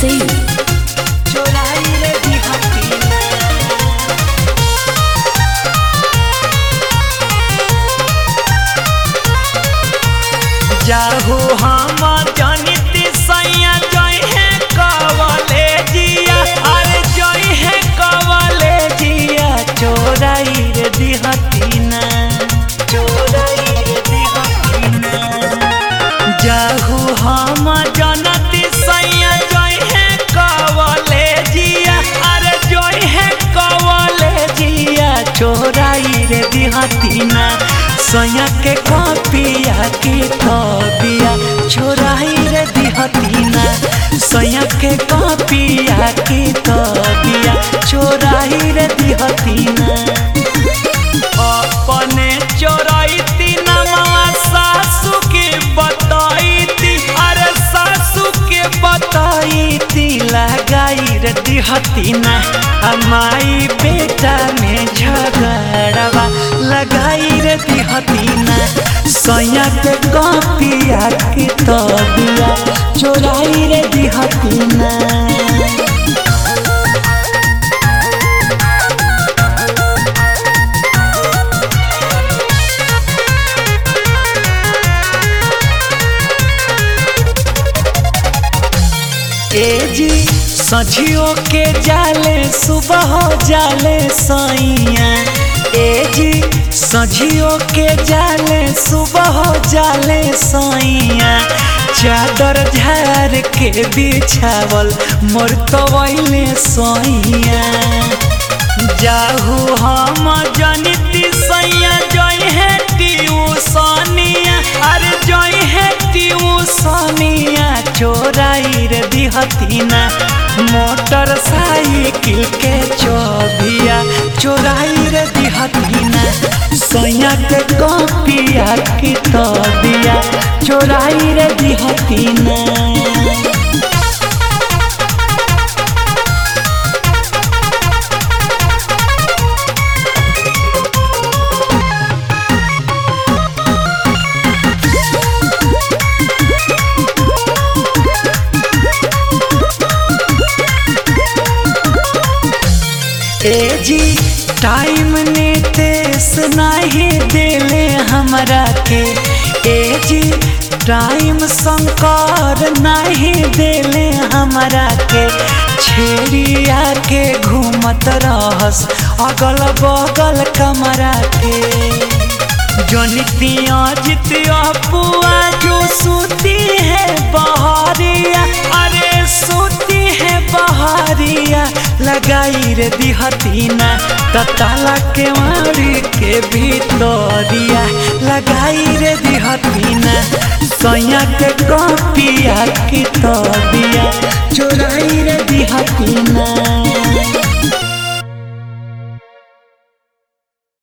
Singh. चोराई रे दिहतीना जाहू हम जनित सैया जय है कवले जिया अरे जय है कवले जिया चोराई रे दिहतीना चोराई रे दिहतीना जाहू हम जनती सैया जय है कवले जिया अरे जय है कवले जिया चोराई रे दिहतीना सैया के कपिया की कबिया छोराई रे दिहतीना सैया के कपिया की कबिया छोराई रे दिहतीना अपने चोराइती नमवा सासू के बताईती अरे सासू के बताईती लगाई रे दिहतीना हमाई बेटा में झगड़वा लगाई रे दिहतीना सैया के कपिया की तबिया चोराई रे दिहतीना ए जी सझियो के जाले सुबह जाले सैया ए जी सझियो के जाले सुबह जाले सैया चादर झार के बिछावल मोर तवैले सैया जाहू हम जनिती सैया जय है ट्यूसनिया अरे जय है ट्यूसनिया चोराई रे दिहतीना मोटर साइकिल के चौबिया चोराई रे दिहतीना सैया के कपिया की तबिया चोराई रे दिहतीना ए जी टाइम ने तेस नहीं देले हमरा के ए जी टाइम शंकर नहीं देले हमरा के छेड़िया के घूमत रहस अगल बगल कमरा के जनितिया जितिया पुआ जो सूती है बहरिया अरे सूती है बहरिया लगाई रे दिहतीना तताला के मारी के भीतरिया लगाई रे दिहतीना सैया के कपिया की तबिया चोराई रे दिहतीना